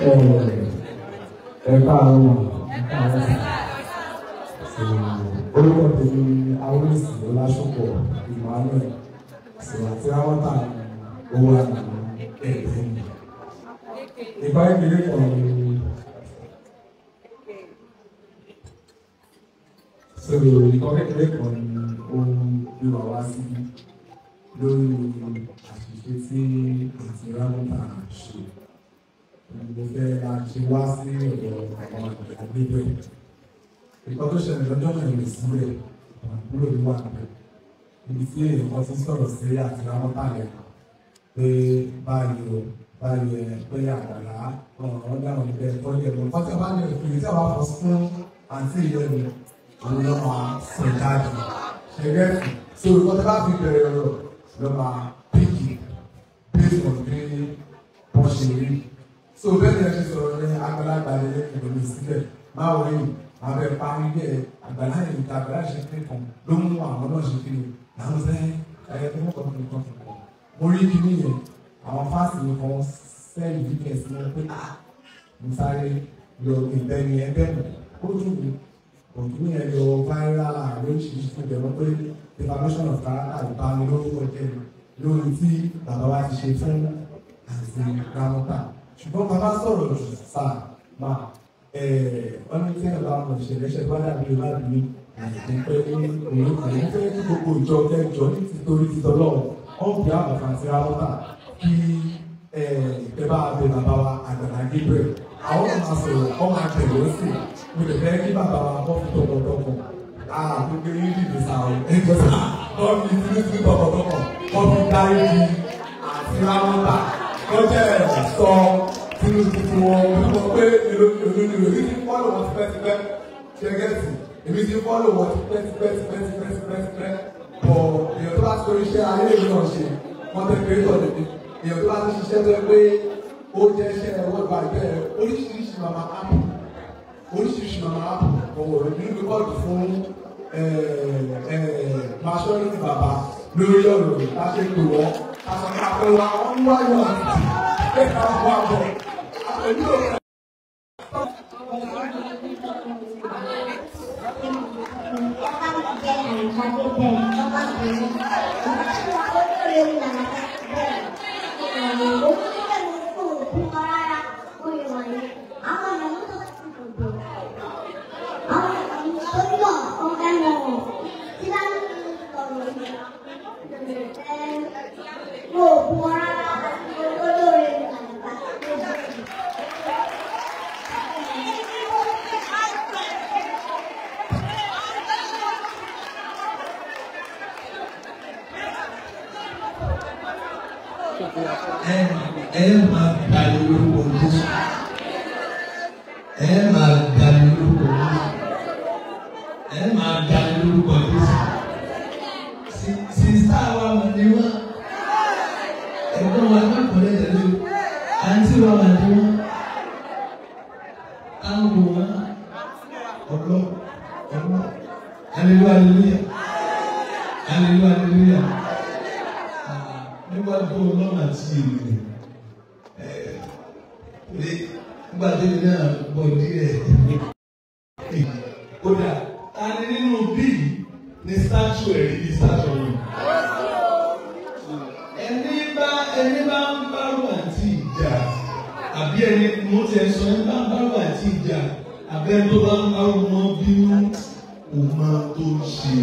ẹ káàárọ̀ orúkọ tèmi ni awolisi ọlásùpọ̀ emmanuel sèwàtí ráwọ́tà owó àná ẹ̀ẹ́dẹ́ mi. ìgbà ìdílé kan ni so ìkọ́ kékeré kan ni ohun ìwà wá sí lórí àṣìṣe tí àti ráwọ́tà ṣe mo fẹ́ máa ṣe wá sí ọ̀dọ̀ àwọn àgbẹ̀gbẹ̀. Ìkọ́ tó ṣẹlẹ̀ lọ́jọ́ náà lè sílẹ̀ àbúrò mi wà níbẹ̀. Ibi tí èèyàn ti sọ̀rọ̀ sí àti ráwọ́ tààlẹ̀ pé báyìí o báyìí ẹ pé àgbàlá ọ̀rọ̀ dáhùn níbẹ̀ tọ́jú ẹ̀rọ. Wọ́n ti bá ní ìpìlẹ̀ tí a bá fọ fún àǹtí ìyẹn mi, òun ló máa sọ jáde. Ṣẹ̀gẹ́ so ìkọ́ tí bá fi bẹ̀rẹ̀ ọ̀rọ̀ ló máa píkì based on bí wọ́n ṣe rí so bẹ́ẹ̀ ni ẹ ti sọ̀rọ̀ ní àgbàlagbà lè lè kìlọ̀ mi sílẹ̀ máa wọ yìí abẹ parí bẹ́ẹ̀ àgbàlá yìí níta àgbàlá ṣe pé kan ló mú àwọn náà ṣe kí ni làwọn sẹ́ ẹ̀yẹ tó mọ̀ kọ́kọ́ nǹkan tó kọ́ mo rí kíní yẹn àwọn fásitì mi kan sẹ́yìn bí kẹ̀sì wọn pé ah mo sáré lọ ìbẹ́ni ẹgbẹ́ mi ó dùn mí òtún yẹn lọ viral lóríṣiríṣi fún ìbẹ̀rù pé defamation of character ìbámu lórúkọ jẹ́ lórí tí bàbá wa ti ṣe fún àti ramọ́tà ṣùgbọ́n bàbá sọ̀rọ̀ jù sá máa wọ́n ní tí ẹ̀ bá mọ̀ ìṣẹ̀lẹ̀ ṣẹ̀ bá dàbí ìwádìí àti pé òun kò ní fẹ́ kí gbogbo ìjọ kẹjọ ní títorí títọ́lọ́ ọ̀n bí àbàfà àti ramọ́tà kí ẹ bá bẹ bàbá wa àgbàlá Gabriel àwọn ọmọ sọ̀rọ̀ ọmọ àtẹ̀wé sí mo lè fẹ́ kí bàbá wa kọ́ fi tọkọtọkọ àà gbogbo yín dìde sá o ẹgbẹ́ sá wọ́n fi tìrìtìrì tọkọtọkọ wọ́n fi dárí di àti ramọ́tà lọ́jọ́ ẹ̀ sọ tinú tuntun wọn mo sọ pé èlò èlò èlò èmi ti fọ́lọ̀ wọn tipẹ́tipẹ́ ṣẹ́gẹ́tì èmi ti fọ́lọ̀ wọn tipẹ́tipẹ́ tipẹ́tipẹ́ tipẹ́tipẹ́ bọ̀ èèyàn tó bá ti torí iṣẹ́ ayé ìlú náà ṣe wọ́n tẹ́ pé tọ̀ lẹ́bi èèyàn tó bá ti ṣiṣẹ́ tó yẹ pé ó jẹ́ iṣẹ́ wọ́n gba ìbẹ́ oríṣiríṣi màmá ápù oríṣiríṣi màmá ápù ọ̀wọ̀ rẹ̀ nínú rìpọ́ọ̀tù fún maṣọ́rìtì bàbá lórí ọ̀rọ̀ rẹ̀ láṣẹ pé wọ́n àwọn àpẹwà wọn wáyọ̀ àti ẹ̀ka wà bọ̀ àpẹjú òkè. ẹ ẹ máa gbà ní orúkọ Jésù ẹ máa gbà ní orúkọ Jésù ẹ máa gbà ní orúkọ Jésù sísá wa mà ní wọn ẹ̀gbọ́n wa ní ọkùnrin tẹ́lẹ̀ àǹtí wa mà ní wọn àwọn wọn ọlọ ọlọ hallelujah hallelujah hallelujah hallelujah níwájú ọlọ́run àti ènìyàn nígbà tí èmi náà bọ̀ díẹ̀ kódà ta ni nínú bíi ní statue ẹ̀rí ní statue yìí ẹni bá ẹni bá ń bárò àti ìjà àbí ẹni mo ti ẹ sọ ẹni bá ń bárò àti ìjà àbí ẹni tó bá ń bárò wọn bínú kò máa tó ṣe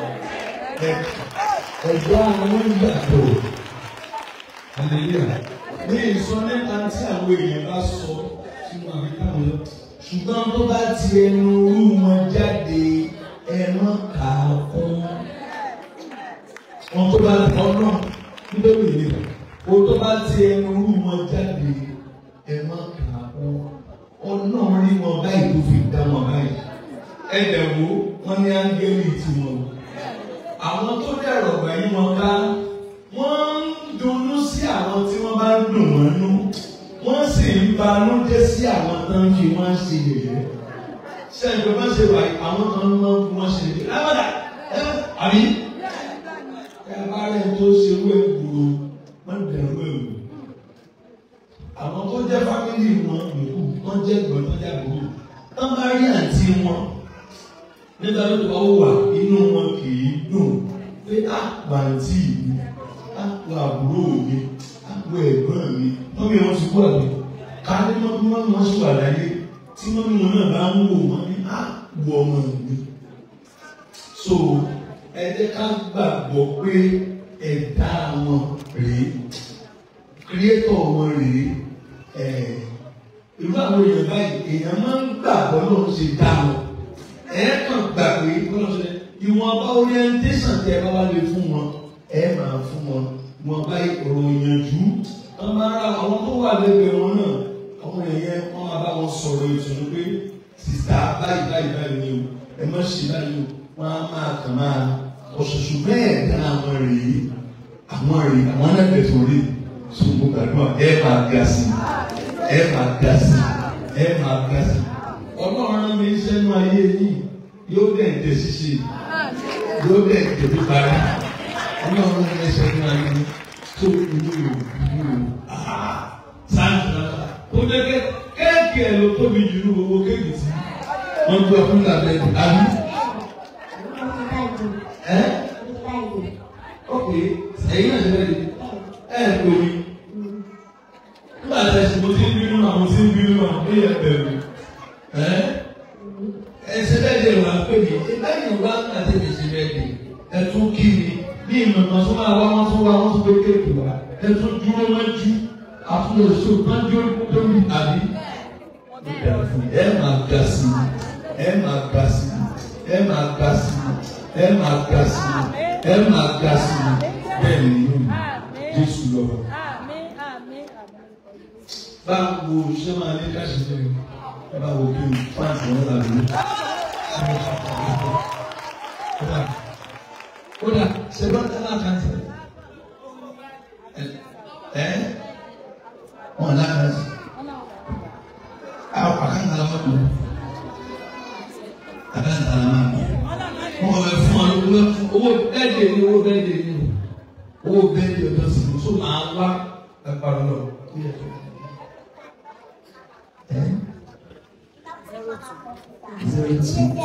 ẹ̀gbọ́n àwọn ìgbàgbọ́ hallelujah ní ìsọ nípa tí àwọn èèyàn bá sọ sínú àbíká wọn lọ ṣùgbọ́n tó bá ti ẹnu orú wọn jáde ẹnu kà á kún wọn tó bá ọ̀nà nítorí ìlera o tó bá ti ẹnu orú wọn jáde ẹnu kà á kún ọ̀nà rí wọn báyìí tó fi dá wọn báyìí ẹ̀dẹ̀ wo wọn ní áńgẹ́lì tiwọn àwọn tó dẹ̀rọ̀ gbẹ̀yìn wọn ká wọ́n ń dunnú sí àwọn tí wọ́n bá ń dùn wọ́n nú wọ́n sì ń banújẹ́ sí àwọn tó ń fi wọ́n ṣe yẹ̀yẹ́ ṣé ẹgbẹ́ bá ṣe wà àwọn kan máa ń fi wọ́n ṣe yẹ̀yẹ́ lábàdà ẹ àbí ẹ bá rẹ̀ tó ṣe wé gbòòrò wọ́n dẹ̀rù ẹ̀wò àwọn tó jẹ́ fámìlì wọn yòókù wọ́n jẹ́ ìgbọ̀n tó jẹ́ àbúrò wọ́n bá rí àǹtí wọn nígbà tó bá wà inú wọn kì í dùn pé á pàǹtí mi á wọ àbúrò mi á wọ ẹ̀gbọ́n mi wọ́n bí wọ́n ti kú àgbẹ̀ ká ní wọ́n bí wọ́n wọ́n sùn àdáyé tí wọ́n bí wọn náà bá ń wò wọ́n ní á wọ ọmọ mi. so ẹ jẹ́ ká gbàgbọ́ pé ẹ̀dá wọn rèé kírétọ̀ wọn rèé ẹ̀ irú àwọn èèyàn báyìí èèyàn máa ń gbàgbọ́ lóun ṣe dá wọn ẹ kàn gbà pé bọ́lá ṣe ìwọ̀nba orientation tẹ bá wá lè fún wọn ẹ máa fún wọn wọn bá ọ̀rọ̀ ìyànjú wọn máa ra àwọn tó wà lẹ́gbẹ̀ẹ́ wọn náà àwọn èèyàn wọn máa bá wọn sọ̀rọ̀ ìtùnú pé sìtá báyìí báyìí báyìí ni o ẹ má ṣe báyìí o wọn á máa kàn máa ọ̀ṣọ̀ṣù bẹ́ẹ̀ dá àwọn rèé àwọn rèé àwọn anábẹ̀ tó rí ṣùgbọ́n gbàdúrà ẹ máa ga sí ẹ máa ga sí ẹ máa ga sí ọlọ́run mi sẹ́nu ayé yìí yóò dẹ̀ dẹ̀ ṣíṣe yóò dẹ̀ dẹ̀ bí parí ọlọ́run mi sẹ́nu ayé yìí tó ìlú yòó ìlú yòó sáńtì náà tó dẹ́kẹ́ kéèkì ẹ̀ ló tóbi jù ní gbogbo kéèkì tí wọ́n gbọ́ fún làbẹ́ àbí. ẹ ok ẹ̀yin náà ṣe fẹ́ di ẹ̀ ẹ̀ tóbi nígbà tí ẹ ṣe mo ti ń bínú náà mo ti ń bínú náà ó yẹ bẹ̀rù ẹsẹ bẹ́ẹ̀ de wà pé mi ìbáyìí wà àti mi ṣe bẹ́ẹ̀ de ẹtún kí mi bí ìmọ̀mọ̀ tó máa wá wọn tó wá wọn tó gbé kéèkì wá ẹtún dúró wọn jú àfúnlẹ̀ oṣù kan dúró tó mi àbí. ẹ máa ga sí i ẹ máa ga sí i ẹ máa ga sí i ẹ máa ga sí i ẹ máa ga sí i bẹ́ẹ̀ ni yóò Jésù lọ. báwo ṣé máa ní ká ṣe fẹ́ mi bá wo kí n fáǹsì wọn là lórí. kódà ṣẹlẹ ọtá náà kàn sí ẹ wọn náà kàn sí àwọn àkàndá la wọn kù àkàndá la wọn kù wọn bẹ fún ọ lówó owó bẹ́ẹ̀dì ni owó bẹ́ẹ̀dì ni owó bẹ́ẹ̀dì ọjọ́ sí i so máa wá ẹgbàá lọ. zero two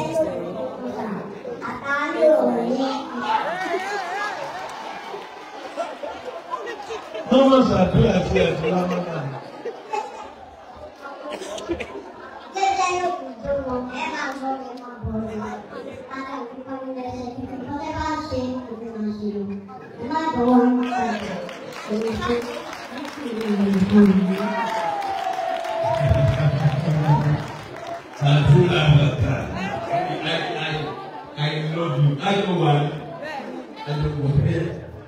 wọ́n mọ̀ sàdúrà sí ẹ̀sìn lọ́wọ́ náà. Àdúrà bàtà. I I I love you. I know why. I know why.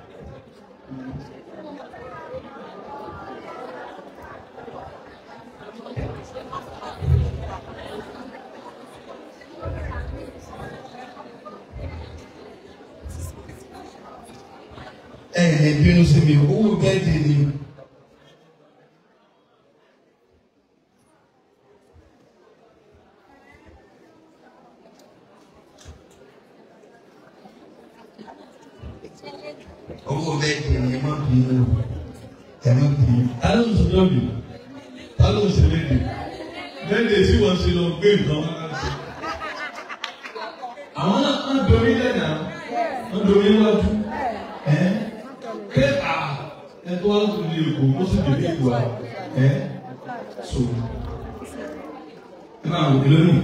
ẹ ẹ bínú sí mi owó bẹ́ẹ̀dì ni. owó bẹ́ẹ̀dì ni ẹ má bínú ẹ má bínú. ta ló ń sọ lọ́bì ta ló ń ṣe léde léde tí wọ́n ṣe lọ gbé nǹkan wọn láti ṣe. àwọn náà ń dorí lẹ́nà ń dorí wájú ẹ ké a ẹ tó wá lóṣù ní èkó ó sì dé èkó a ẹ so ẹ máa wò kí lónìí.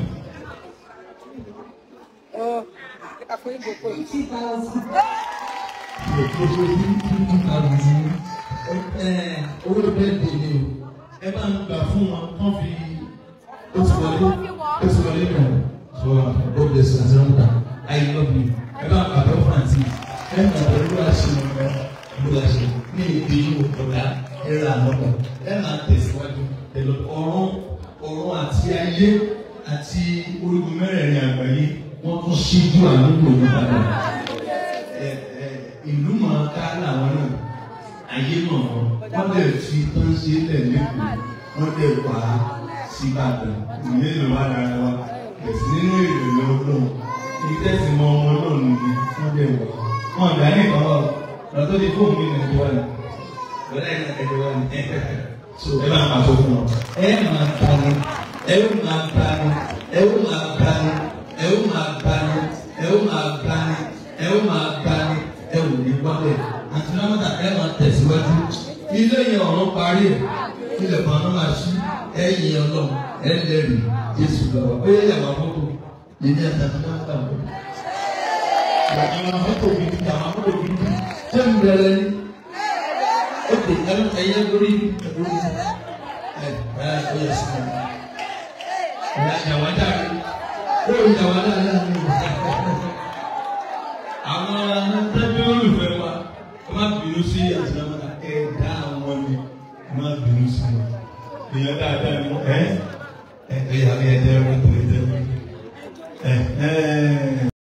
owó bẹ́ẹ̀ dè ní o ẹ máa ń gbà fún wọn kán fi ó ti wọlé ó ti wọlé nù so ó bẹ̀ sọ àti ọ̀nà I love you ẹ bá bàbá fàǹtì ẹ máa bọ̀ ló wá ṣe wọn lọ ló wá ṣe ní ìdí yìí ọ̀gá ẹ ra lọ́kọ̀ ẹ máa tẹ̀síwájú pẹ̀lú ọ̀run ọ̀run àti ayé àti orígun mẹ́rẹ̀ẹ̀rin àgbáyé wọ́n tún ṣíjú àdúgbò ní padà ìlú máa ká làwọn náà ayé náà wọ́n dẹ̀ fi tán ṣe lẹ̀ lẹ́kọ̀ọ́ wọ́n dẹ̀ wá síbàdàn ìlú ìlú wa dára wa ẹ̀sìn nínú ìrìnlẹ̀ ọlọ́run ìtẹ̀sí mọ ọmọ ọlọ́run ni wọ́n dẹ̀ wá wọn àgbà ní ìkọ́ lọ́tọ́ di fóònù ní nàìjíríà ni lọ́dọ̀ ní nàìjíríà ni so ẹ máa máa sọ fún wọn ẹ máa tani ẹ ó máa tani ẹ ó máa tani ẹ ó máa tani ẹ ó máa tani ẹ ó máa tani ẹ ò ní wálẹ̀ àti lámọ́tà ẹ máa tẹ̀síwájú ilé yẹn ọ̀rọ̀ parí ẹ̀ ilẹ̀ kan náà máa ṣí ẹ yìn ọlọ́run ẹ lẹ́rìí Jésù lọ́wọ́ ó yẹ yàrá mọ́tò lèmi àtàkùn náà gbà wọ́n. Àwọn mọ́tò mi ti àwọn mọ́tò mi ti ṣé ń bẹ̀rẹ̀ ni ó ti ẹyẹ lórí lórí ẹ ẹ ó yẹ sí mi. Ìyá ìyàwó dáre ó ìyàwó dáre náà ní ìwà. Àwọn tẹ́bí olùfẹ́ wa ẹ má bínú sí àtìlámọ́ta ẹ dá àwọn ni ẹ má bínú sí wọn. Ìyá dáadáa ni ẹ ẹ ẹ yà ẹ jẹ́ ẹ jẹ́ ẹ ẹ.